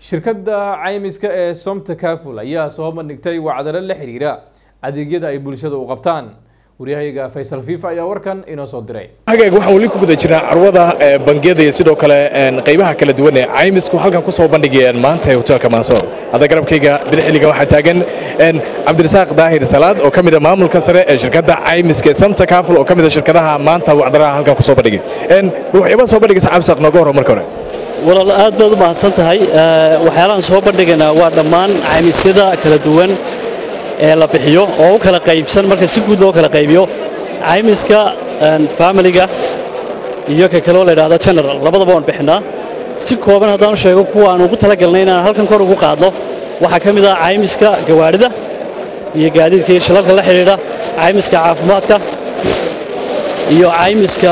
shirkadda caymiska ee somta kaful ayaa soo bandhigtay wacdalo la xiriira adeegyada ay bulshada u qabtaan waryahayaga faysal fifa ayaa warkan inoo soo diray hagaag waxaan weli ku guda jirnaa carwada bangiyada iyo sidoo kale qaybaha kala duwan ee caymisku halkan ku soo bandhigayaan maanta ee hoteelka mansoor hadda garabkayga bidixiliga waxaa taagan cabdirasaaq daahir salaad oo ka mid a maamulka sare ee shirkadda caymiska ee samta kaful oo ka mid a shirkadaha maanta wacdaraha halkan ku soo bandhigay waxyaabaa soo bandhigaysa cabdisaaq nooga hor marka hore walaal aad baad u mahadsan tahay waxyaalahan soo bandhigaynaa waa dhammaan caymisyada kala duwan ee la bixiyo oo u kala qaybsan marka si guud loo kala qaybiyo caymiska faamiliga iyo ka kaloo la yidhahdo general labadaba waan bixinaa si kooban haddaan u sheego kuwa aan ugu talagalnay inaan halkan kor ugu qaadno waxaa ka mid ah caymiska gawaadhida iyo gaadiidka iyo shilalka la xidhiidha caymiska caafimaadka iyo caymiska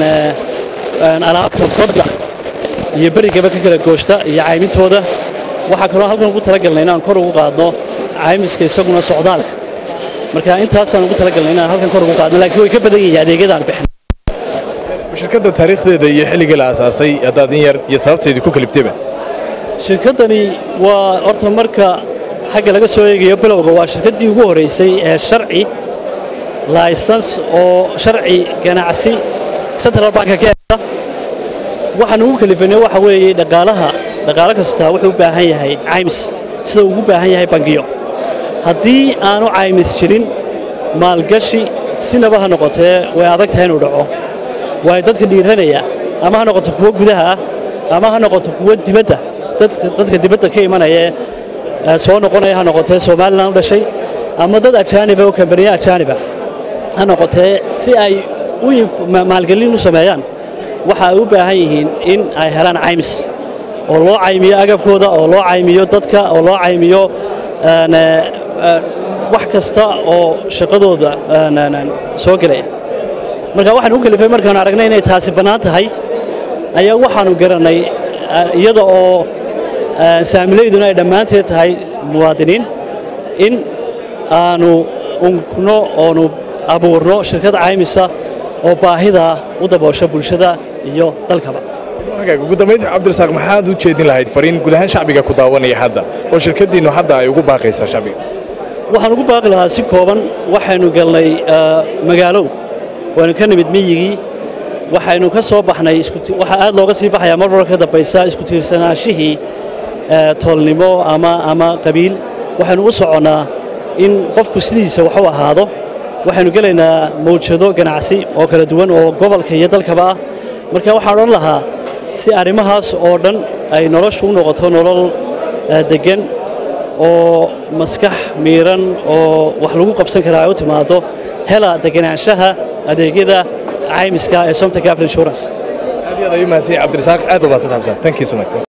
alaabta badda iyo berigaba ka kala gooshta iyo caymintooda waxaa kaloo halkan ugu talagalnay inaan kor ugu qaadno caymiska isaguna socdaalka marka intaasaan ugu talagalnay inaan halkan kor ugu qaadno laakiin way ka badan yihiin adeegyadaan bixin shirkadda taariikhdeeda iyo xilligii la aasaasay haddaad in yar iyo sababteedii ku kaliftayba shirkaddani waa horta marka xagga laga soo eegayo bilowga waa shirkaddii ugu horraysay ee sharci laysans oo sharci ganacsi central banka ka eegta waxaan ugu kalifanay waxa weeye dhaqaalaha dhaqaalo kasta wuxuu u baahan yahay caymis sida ugu baahan yahay bangiyo haddii aanu caymis jirin maalgashi sinaba ha noqotee way adag tahay inuu dhaco waayo dadka dhiiranaya ama ha noqoto kuwo gudaha ah ama ha noqoto kuwo dibadda dadka dibadda ka imanaya ee soo noqonaya ha noqotee somalilan u dhashay ama dad ajaaniba oo kambaniya ajaaniba ha noqotee si ay maalgelin u sameeyaan waxa ay u baahan yihiin in ay helaan caymis oo loo caymiyo agabkooda oo loo caymiyo dadka oo loo caymiyo wax kasta oo shaqadooda soo gelaya marka waxaan u kalifay markaan aragnay inay taasi bannaan tahay ayaa waxaannu garannay iyada oo saamilayduna ay dhammaanteed tahay muwaadiniin in aanu unkno oonu abuurno shirkad caymisa oo baahida u daboosha bulshada iyo dalkaba ugu dambaynta cabdirasaaq maxaad u jeedin lahayd fariin guud ahaan shacbiga ku daawanaya hadda oo shirkaddiinnu hadda ay ugu baaqaysaa shacbiga waxaan ugu baaqi lahaa si kooban waxaynu galnay magaalow waynu ka nimid miyigii waxaynu ka soo baxnay waxaa aad looga sii baxayaa mar marka ka dambaysa isku tiirsanaanshihii toolnimo ama ama qabiil waxaynu u soconnaa in qofku sidiisa wax u ahaado waxaynu gelaynaa mawjado ganacsi oo kala duwan oo gobolka iyo dalkaba ah marka waxaan odhan lahaa si arrimahaas oo dhan ay noloshu u noqoto nolol deggan oo maskax miiran oo wax lagu qabsan karaa ay u timaado hela deganaanshaha adeegyada caymiska ee somta gafl insurance aad iyo aad ayuu mahadsan cabdirasaaq aad baa mahadsan xamsan thank you so much